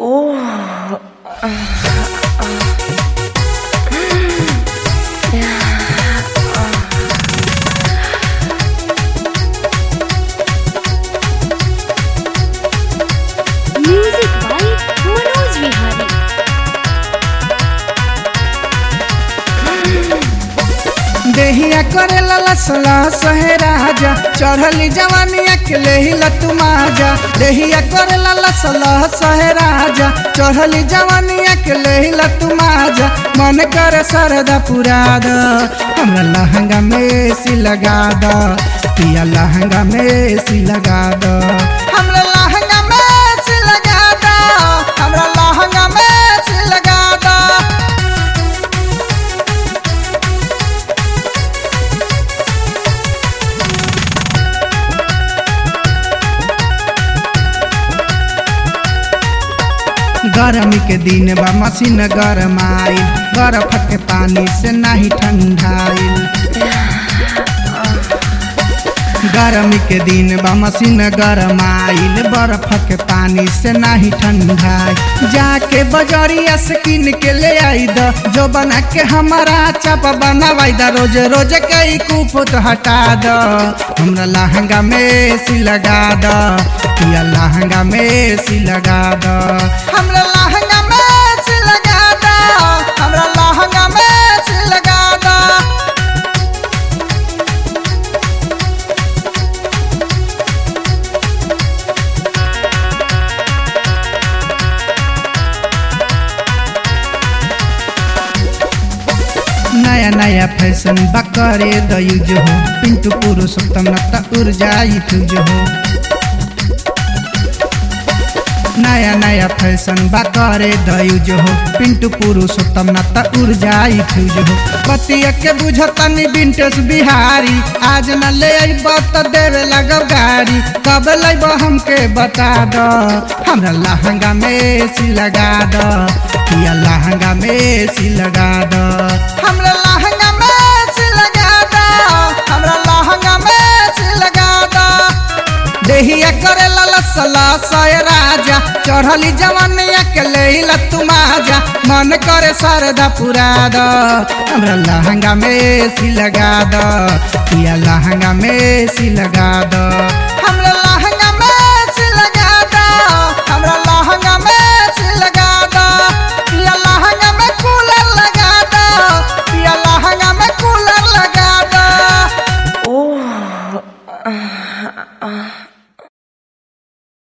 music by Manoj Vihari देहिया करे लसला सहे राजा चढ़ली जवानिया के लेहिला तू माजा देहिया करे लसला सहे राजा चढ़ली जवानिया के लेहिला तू माजा मन करे सरदा पुरा द हमरा लहंगा में सी लगा द पिया लहंगा में सी लगा द हमरा लहंगा में सी लगा द हमरा लहंगा में सी लगा द गर्मी के दिन बा मशीन गरमाइल बर्फ के पानी से नहीं ठंडाइल गर्मी के दिन बा मशीन गरमाइल बर्फ के पानी से नहीं ठंडाइल जाके बजरिया से किन के ले आई द जो बना के हमारा चप बनावाई द रोज रोज कई कुफुत हटा द हमरा लहंगा में सी लगा द पिया लहंगा में सी लगा द हमरा लहंगा में सी लगा द हमरा लहंगा में सी लगा द नया नया फैशन बकरे दयुज हो पिंटू पुरुषोत्तम न त उर्जाई तुझ हो नया नया फैशन बकरे दयुज हो पिंटू पुरुषोत्तम न त उर्जाई तुझ हो पतिया के बुझतनी बिंटेस बिहारी आज न ले अइब त देवे लगब गाड़ी कब लइब हमके बता द हमरा लहंगा में सी लगा द पिया लहंगा में सी लगा द हमरा लहंगा में सी लगा द हमरा लहंगा में सी लगा द देहिया करे लसला सय राजा चढ़ली जवानिया के लेला तू माजा मन करे सरदा पुरा द हमरा लहंगा में सी लगा द पिया लहंगा में सी लगा द हमरा